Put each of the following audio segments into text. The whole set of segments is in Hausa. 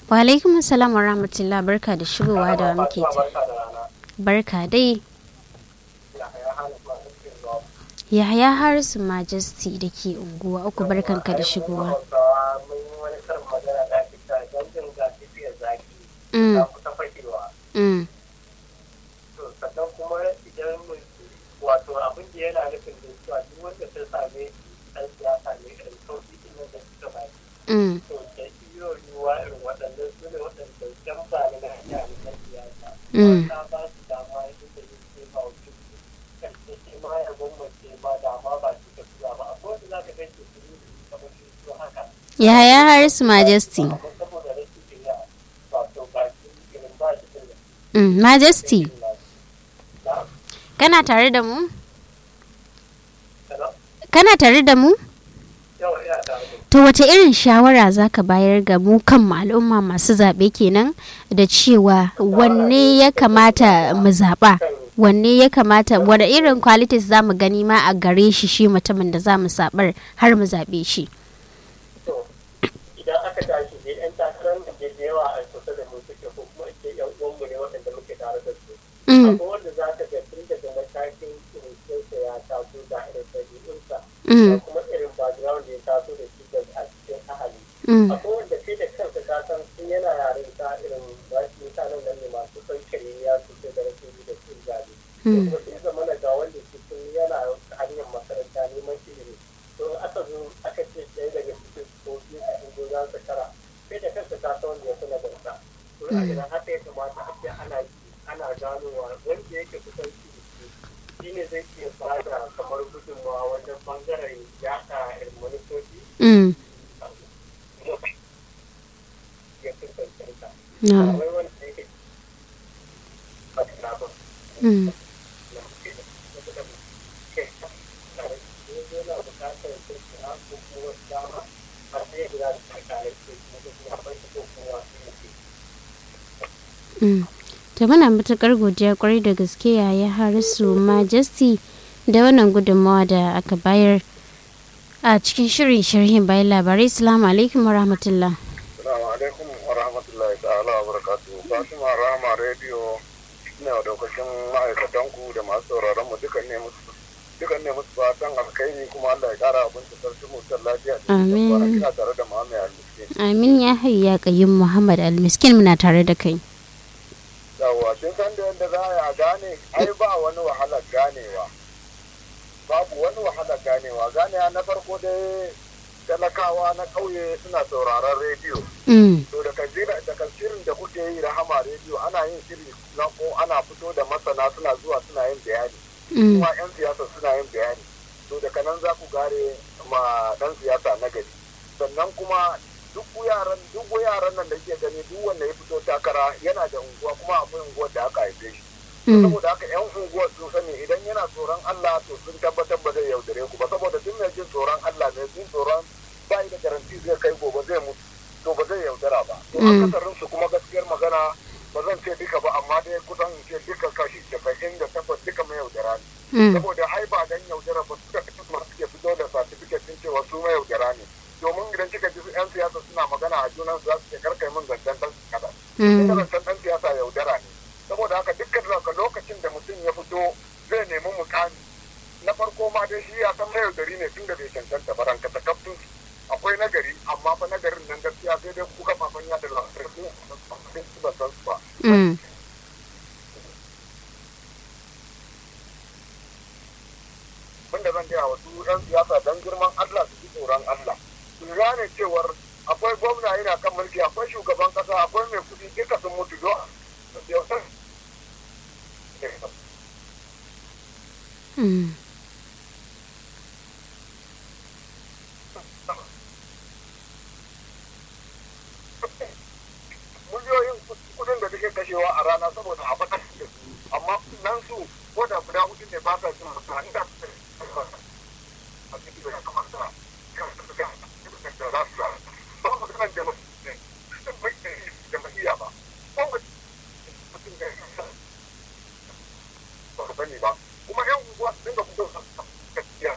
Wa alaikum assalam wa rahmatullah barka da shigowa da muke ta. Barka dai. Yahaya Harisu Majesty da ke unguwa uku barkanka da shigowa. Mm. Mm. sannan kuma idan wato abin da yana nufin da cewa duk wanda ta same ɗan siyasa ne irin sauƙi ɗin nan da suka ba Mm. to da iyo yiwuwa irin waɗannan su ne waɗanda jan ba ni na hanya ne na siyasa Mm. ta ba su dama yadda da yin ce ba wajen karshe ce ma ya gwamnati ma dama ba su ka tura ba akwai wanda za ka kai su su yi kamar su su haka Yahaya Harisu Majesty. amma saboda rashin jiya wato ba su irin ba shi da Mm. Majesty. na Kana tare da mu? sana Kana tare da mu? yawa ina tare da To wace irin shawara za ka bayar ga mu kan al'umma masu zaɓe kenan da cewa wanne ya kamata mu zaɓa? Wanne ya kamata, wane irin qualities za mu gani ma a gare shi shi mutumin da za mu saɓar har mu zaɓe shi? to idan aka tashi dai yan takarar da ke da yawa a kusa da mu suke ko kuma ce yan uwanmu ne waɗanda muke tare da su Mm, akwai wanda za ka ga tun daga matakin kirkinsa ya taso da irin ɗabi'unsa da mm, kuma irin background da ya taso da shi da a cikin ahali mm, akwai wanda kai da kansa ka san sun yana yaren ta irin ba- mutanen nan ne masu son kiriya su ce da rashin yi da cin zabe mm, kuma sai zama na ga wanda su sun yana hanyar makaranta neman ilimi to aka zo aka ce ɗaya daga cikin ko biyu a cikin za su kara sai da kansa ta san wanda ya fi nagarta to a idan haka ya kamata a ce ana yi ana ganowa wanda yake kusan shi da shi shi ne zai iya bada kamar gudunmawa wajen bangaren yaɗa irin manufofi mm. ya fi cancanta. No. Akwai wanda yake ba ta ba. Mm, mm. To muna matuƙar godiya kwarai da gaske yaya Harisu Majesty da wannan gudunmawa da aka bayar a cikin shirin sharhin bayan labarai. Assalamu alaikum wa rahmatullah. Assalamu alaikum wa rahmatullahi ta'ala wa barakatuhu. Fatima Rahama Radio ne wa daukacin ma'aikatanku da masu sauraron mu dukan ne musu dukan ne musu fatan alkhairi kuma Allah ya kara abin da sarki mu san lafiya da Amin. kwana kina tare da Muhammad Al-Miskin. Amin ya hayyu ya qayyum Muhammad Al-Miskin muna tare da kai. Yawwa kin san da yadda za a yi a gane ai ba wani wahalar ganewa. Babu wani wahalar ganewa ganewa na farko dai talakawa na ƙauye suna sauraron rediyo. Mm, to daga zira daga shirin da kuke yi rahama rediyo ana yin shiri na ko ana fito da masana suna zuwa suna yin bayani mm, kuma yan siyasa suna yin bayani to daga nan za ku gare ma dan siyasa na gari sannan kuma duk yaran duk yaran nan da ke gani duk wanda ya fito takara yana da unguwa kuma akwai unguwar da aka haife shi mm, saboda haka yan unguwar sun sani idan yana tsoron Allah to sun tabbatar ba zai yaudare ku ba saboda duk mai jin tsoron Allah mai jin tsoron ba da garanti zai kai gobe zai mutu to ba zai yaudara ba to Mm. akasarin su kuma gaskiyar magana ba zan ce duka ba amma dai kusan in ce duka kashi casa'in da takwas duka mai yaudara ne mm, saboda ai ba dan yaudara ba suka fi masu suke fito da certificate din cewa su mai yaudara ne domin idan kika ji su yan siyasa suna magana a junan su za su ce karkai min zancen dan kada mm, ita zancen dan siyasa yaudara ne saboda haka dukkan daga lokacin da mutum ya fito zai nemi mukami na farko ma dai shi ya san mai yaudari ne tun da bai cancanta ba ranka ta kaftin akwai nagari amma fa nagarin nan gaskiya sai dai kuka fafan yada labarai su ba san su ba mm. wanda zan gaya wasu 'yan siyasa don girman Allah su ji tsoron Allah. Su gane cewar akwai gwamna yana kan mulki akwai shugaban kasa akwai mai kudi duka sun mutu do Mm. miliyoyin kudin da suke kashewa a rana saboda a fatar da su amma nan su ko da guda hudu ne ba sa cin masara inda su a cikin da ya kamata kan su ga da za su ba mu kan da jama'iyya ba ko mutum da ya ba sani ba kuma yan unguwa su dinga fito gaskiya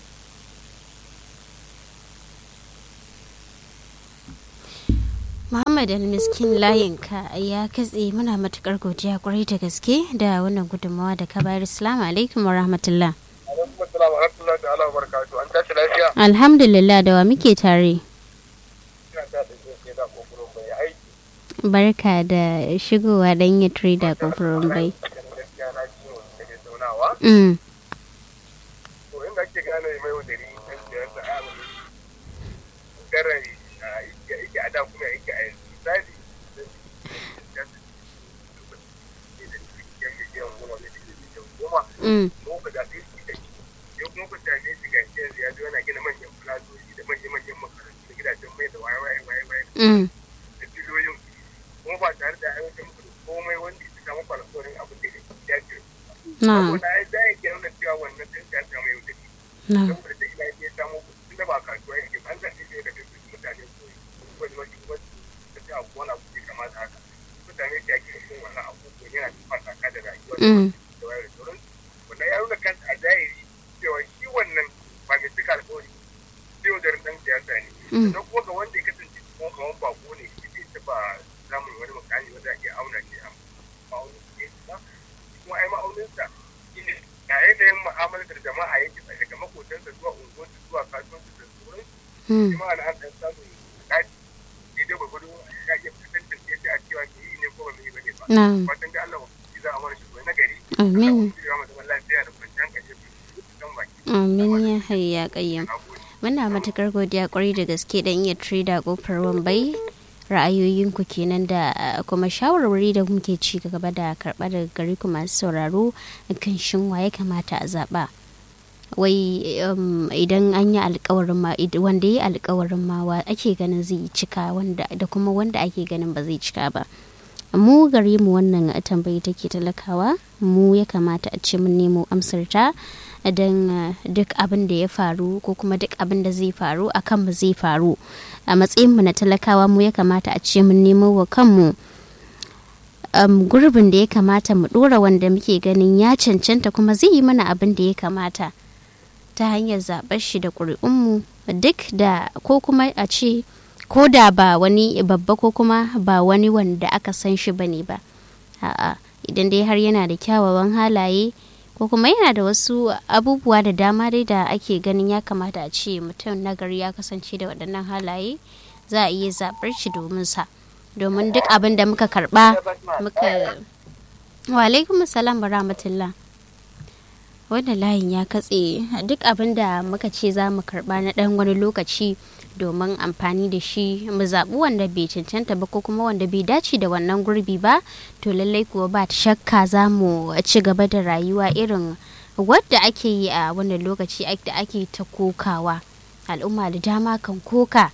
Muhammad Muhammad Almiskin layinka ya katse muna matukar godiya kwarai da gaske da wannan gudunmawa da ka bayar. Assalamu alaikum wa rahmatullah. alaikum assalam wa rahmatullahi ta'ala wa barakatuh an tashi lafiya Alhamdulillah da wa muke tare. ina da da ke da kokarin bai aiki Barka da shigowa dan yi trader kofurin bai. gaskiya na ci wani daga zaunawa Mm. to inda ake gane mai wadari kan siyar da abu garai yake a da kuma yake a yanzu misali Mm. mu ka zaɓe shi da shi yau kuma ku same shi ga shi yanzu ya zo yana gina manyan filazoji da manya-manyan makarantu da gidajen mai da waye waye waye waye Mm. da filoyin kuma ba tare da aiwatar muku da komai wanda ya cika muku alƙawarin abin da ya ce Na'am. saboda ai za ya ke nuna cewa wannan ɗan ya samu yau da shi Na'am. saboda da ina ya samu tun da ba kasuwa yake ba an zaɓe shi daga cikin mutane ko wani wani wani da ta abu wani abu da kamata haka mutane da ake yin wannan abu ko yana cikin saka da rayuwa Mm. da wayar da sauran wannan ya nuna kanta a zahiri cewa shi wannan ba mai cika alƙawari sai wajen ɗan siyasa ne Mm. sannan kuma ga wanda ya kasance kuma kamar bako ne shi bai taɓa samun wani mukami wanda ake auna shi a ma'aunin su ne ba kuma ai ma'auninsa shi ne ga yanayin mu'amalar da jama'a yake daga makotansa zuwa unguwarsa zuwa kasuwanci da sauran Mm. shi ma ana an ɗan samun kaji daidai gwagwado ya iya fuskantar yadda a cewa ke yi ne ko ba mai ba ne ba Na'am. fatan da Allah ba za a mana shi na gari Amin. Allah ya mu zaman lafiya da kwanciyar hankali da kan baki Amin ya hayya qayyim. na gode Muna matukar godiya kwarai da gaske da iya trader kofar wambai ra'ayoyinku kenan da uh, kuma shawarwari da muke ci gaba da karɓa daga gari ku masu sauraro kan shin wa ya kamata a zaɓa wai um, idan an yi alkawarin ma id- wanda ya yi alkawarin ma wa ake ganin zai cika wanda da kuma wanda ake ganin ba zai cika ba mu gare mu wannan tambayi take talakawa mu ya kamata a ce mun nemo amsar ta don uh, duk abin da ya faru ko kuma duk abin da zai faru a kanmu zai faru a matsayin mu na talakawa mu ya kamata a ce mun nemo wa kanmu um, gurbin da ya kamata mu dora wanda muke ganin ya cancanta kuma zai yi mana abin da ya kamata ta hanyar zaɓar shi da ƙuri'unmu duk da ko kuma a ce ko da ba wani babba ko kuma ba wani wanda aka san shi bane ba a'a idan dai har yana da kyawawan halaye ko kuma yana da wasu abubuwa da dama dai da ake ganin ya kamata a ce mutum nagari ya kasance da waɗannan halaye za a iya zaɓar shi domin sa domin duk abin da muka karɓa muka wa alaikum salam wa rahmatullah wannan layin ya katse duk abin da muka ce za mu karɓa na ɗan wani lokaci domin amfani da shi mu zaɓi wanda bai cancanta ba ko kuma wanda bai dace da wannan gurbi ba to lallai kuwa ba shakka za mu ci gaba da rayuwa irin wadda ake yi a wannan lokaci da ake ta kokawa al'umma da dama kan koka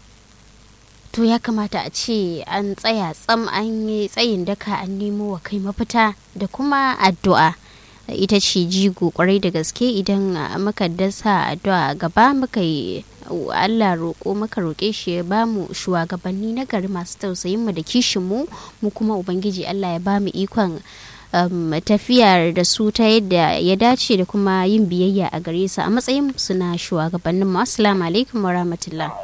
to ya kamata a ce an tsaya tsam an yi tsayin daka an nemo wa kai mafita da kuma addu'a ita ce jigo kwarai da gaske idan muka dasa addu'a gaba muka yi Allah roƙo muka roƙe shi ya ba mu shugabanni na gari masu tausayin mu da kishin mu mu kuma ubangiji Allah ya ba mu ikon um, tafiya da su ta yadda ya dace da kuma yin biyayya a gare su a matsayin su na shugabannin mu assalamu alaikum wa rahmatullah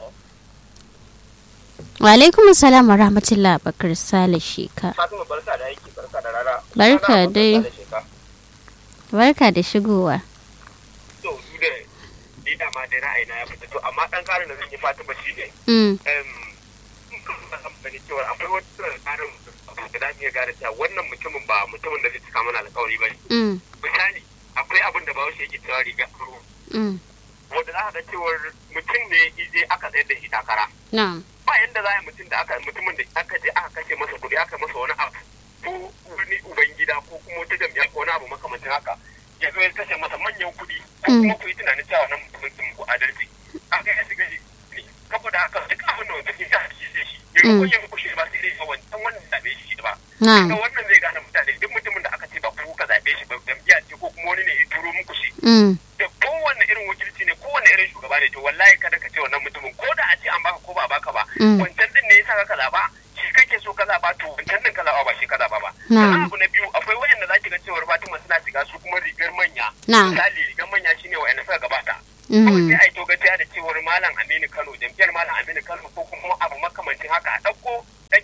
wa alaikum assalam wa rahmatullah bakar sale sheka Fatima barka da aiki barka da rana Barka dai. barka da shigowa to su da ni da ma dai ra'ayina ya fita to amma dan karin da zan yi Fatima shi ne mm. em amfani cewa akwai wata tsarin da za mu iya gane cewa wannan mutumin ba mutumin da zai cika mana alkawari ba ne Mm. misali akwai abin da bahaushe yake cewa riga aro Mm. wanda za ka ga cewar mutum ne ije aka tsayar da shi takara na'am ba yanda za a yi mutum da aka mutumin da aka je aka kashe masa kuɗi aka masa wani abu ko wani ubangida ko kuma wata jam'iyya ko wani abu makamancin haka ya zo ya kashe masa manyan kuɗi ko kuma ku yi tunanin cewa nan mutumin sun ku adalci aka ya shiga shi saboda haka duk abin da wanda ke sa shi zai shi ya ko yin kushe ba sai dai a wancan wannan zaɓe shi ba na'am ga wannan zai gane mutane duk mutumin da aka ce ba ku ka zaɓe shi ba jam'iyya ce ko kuma wani ne ya turo muku shi mm. da kowanne irin wakilci ne kowanne irin shugaba ne to wallahi kada ka ce wannan mutumin ko da a ce an baka ko ba a baka ba Mm. wancan din ne yasa ka zaba shi kake so ka zaba to wancan din ka zaba ba shi ka zaba ba Na'am. sannan abu na biyu akwai wayanda za ki ga cewar Fatima suna shiga su kuma rigar manya Na'am. misali rigar manya shine wayanda suka gabata kawai Mm. sai a yi togaciya da cewar malam Aminu Kano jam'iyyar malam Aminu Kano ko kuma abu makamancin haka a ɗauko ɗan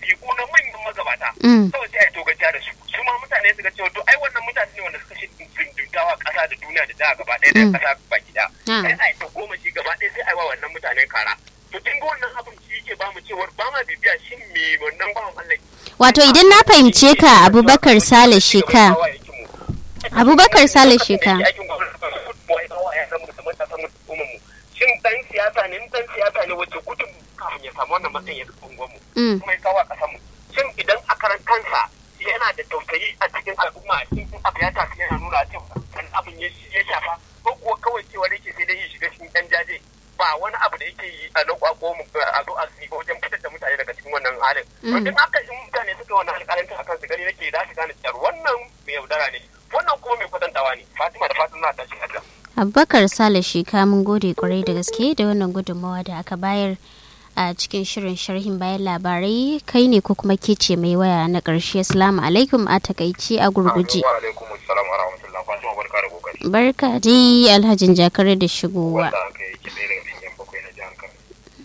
ƙasa Mm. kawai sai a togaciya da su su ma mutane su ga cewa to ai wannan mutane ne wanda suka shi dunduntawa ƙasa da duniya da da gaba ɗaya da Mm. ƙasa baki ɗaya Ah. sai a yi ta goma shi gaba ɗaya sai a yi wa wannan mutanen kara to kin ga wannan abin shi yake ba mu cewar ba ma bibiya shin me wannan bawan Allah wato idan na fahimce ka abubakar sale sheka Abubakar Sale Sheka. Shin dan siyasa ne in dan siyasa ne wace gudun kafin ya samu wannan matsayin ya kafa unguwarmu Mm. kuma ya kawo a ƙasarmu. Shin idan a karan kansa yana da tausayi a cikin al'umma a cikin abu ya tafi yana nuna cewa kan abin ya ya shafa ko kuwa kawai cewa da yake sai dai ya shiga cikin ɗan jaje ba wani abu da yake yi a lokwa ko mu- a zo a ko wajen fitar da mutane daga cikin wannan halin. To Mm. duk haka in mutane suka yi wannan alƙalancin akan su gani nake za su gane cewa wannan mai yaudara ne wannan kuma mai kwatantawa ne Fatima da Fatima ta shi haka. abubakar sale sheka mun gode kwarai da gaske da wannan gudunmawa da aka bayar a cikin shirin sharhin bayan labarai kai ne ko kuma ke ce mai waya na ƙarshe assalamu alaikum a takaici a gurguje Wa alaikum assalam wa rahmatullah. Fatima barka da kokari. barka dai alhajin jakare da shigowa Wanda aka yi kiɗe daga cikin yan bakwai na jihar Kano.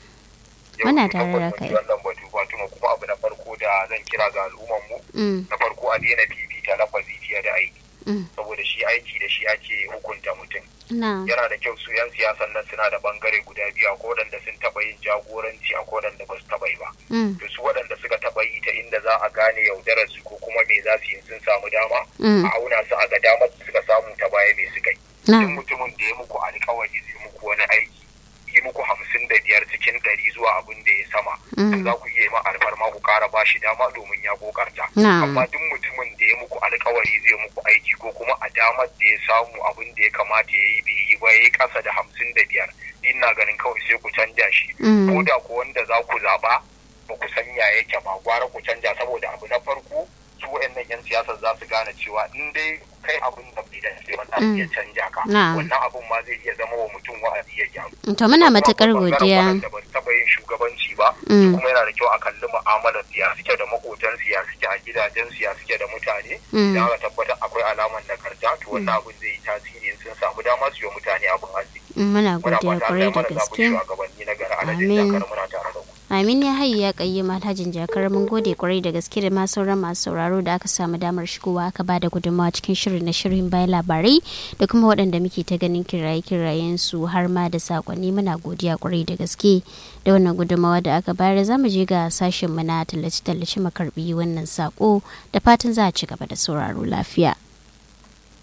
Yau Muna mun tare da tabbata kai. Wannan batu Fatima kuma abu na farko da zan kira ga al'umman mu Mm, na farko a daina fifita lafazi fiye da aiki. mm, Saboda shi aiki da shi ake hukunta mutum. na yana da kyau su 'yan siyasan nan suna da bangare guda biyu a waɗanda sun taɓa yin jagoranci a waɗanda ba su taɓa yi ba mm, to su waɗanda suka taɓa yi ta inda za a gane yaudarar su ko kuma me za su yi sun samu dama mm, a auna su a ga damar da suka samu ta baya me suka yi duk na mutumin da ya muku alkawari zai muku wani aiki yi muku hamsin da biyar cikin ɗari zuwa abin da ya sama to mm, za ku iya yi ma alfarma ku ƙara ba shi dama domin ya kokarta na amma duk mutumin da ya muku alkawari zai muku aiki ko kuma a damar da ya samu abin da ya kamata ya yi bai yi ba ya yi ƙasa da hamsin da biyar ni na ganin kawai sai ku canja shi Mm. ko da ku wanda za ku zaɓa ba ku san ya yake ba gwara ku canja saboda abu na farko su wa'annan 'yan siyasar za su gane cewa in dai kai abin da bai dace ba za su iya canja ka Na. wannan abin ma zai iya zama wa mutum wa'azi ya gyaru to muna matukar Kuma bangaren godiya waɗanda ba su taɓa yin shugabanci ba Mm. kuma yana da kyau a kalli mu'amalar siya suke da makotan siya suke a gidajen siya suke da mutane Mm. da aka tabbatar akwai alamar nagarta to wannan abin zai yi tasiri in sun samu dama su yi wa mutane abin arziki muna muna godiya fata kwarai Allah ya da mana zaɓin gaske shugabanni na gari alhaji Amin. jakar muna tare da ku Amin ya hayi ya kayi alhajin jakar mun gode kwarai da gaske da ma sauran masu sauraro da aka samu damar shigowa aka ba da gudunmawa cikin shirin na shirin bayan labarai da kuma waɗanda muke ta ganin kiraye kirayen su har ma da sakonni muna godiya kwarai da gaske da wannan gudunmawa da aka bayar za mu je ga sashen mu na tallace tallace makarbi wannan sako da fatan za a ci gaba da sauraro lafiya.